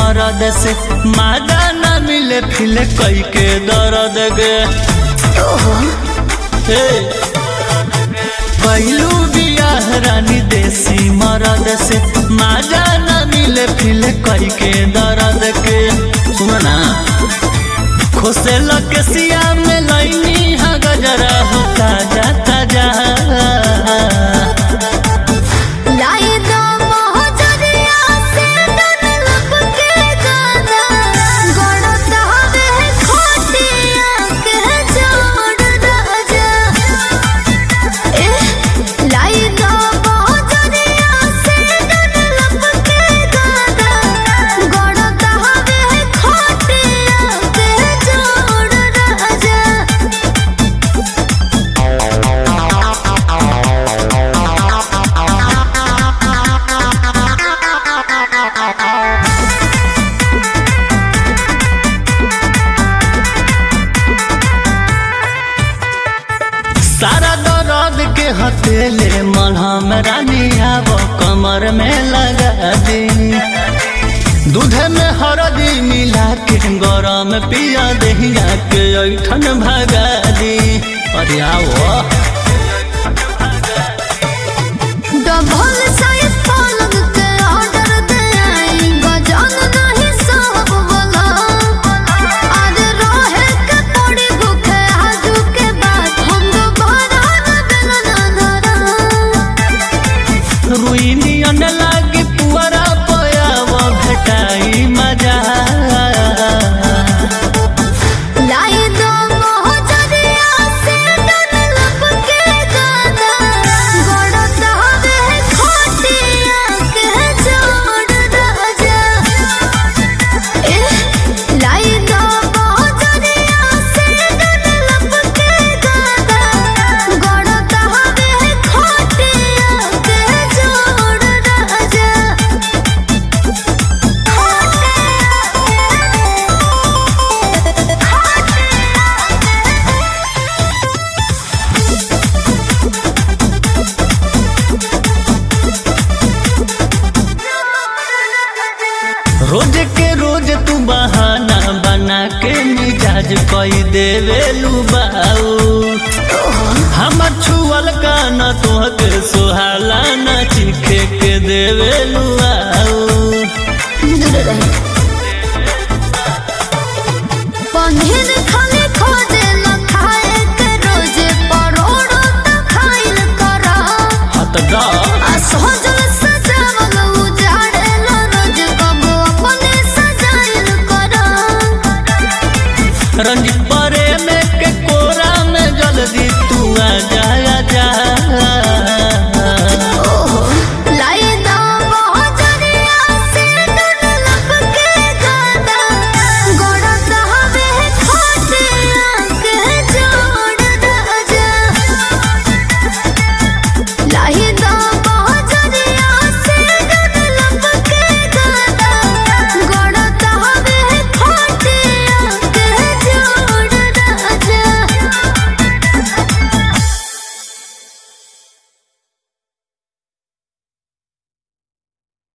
मरद से माजा न मिले फिले कई के दर्द गे हे कैलू बियाह रानी देसी मरद से माजा न मिले फिले कई के दर्द के सुन ना खोसे लकसिया में लैनी हा गजरा हो ताजा ताजा लाई दो मोहजरिया से डन लपके गाना गोड़ दहबे खोटिया के जोड़ राजा ए लाई दो मोहजरिया से डन लपके गाना गोड़ दहबे खोटिया के जोड़ राजा सारा दर्द के हथेले मलहम रानी आब कमर में लगा दी दूध में हरदी मिला के गरम पिया दहिया के ऐठन भगा दी अरे आओ डबल साइज पलंग के ऑर्डर दे आई गजान नहीं सब वाला आज रहे के पड़ी भूखे आजू के बाद हम दोबारा न मिलना धरा रुइनियन लागी पुअरा पयाव भेटाई मजा लाई दो मोहजरिया से डन लपके गाना गोड़ दहबे खोटिया के जोड़ राजा ए लाई दो मोहजरिया से डन लपके गाना गोड़ दहबे खोटिया के जोड़ राजा रोज के रोज तू बहाना बना के मिजाज कई देवे लुबाऊ हमर छुअल का न तोहके सुहाला न चिखे के देवे लुआऊ दूर रहे पनीर खाली खोजे न खाए के रोजे परोड़ो त खाइल करा हत दा आ सोजल सजावल उजाड़े लो रोज कबो अपने सजाइल करा रंजित पर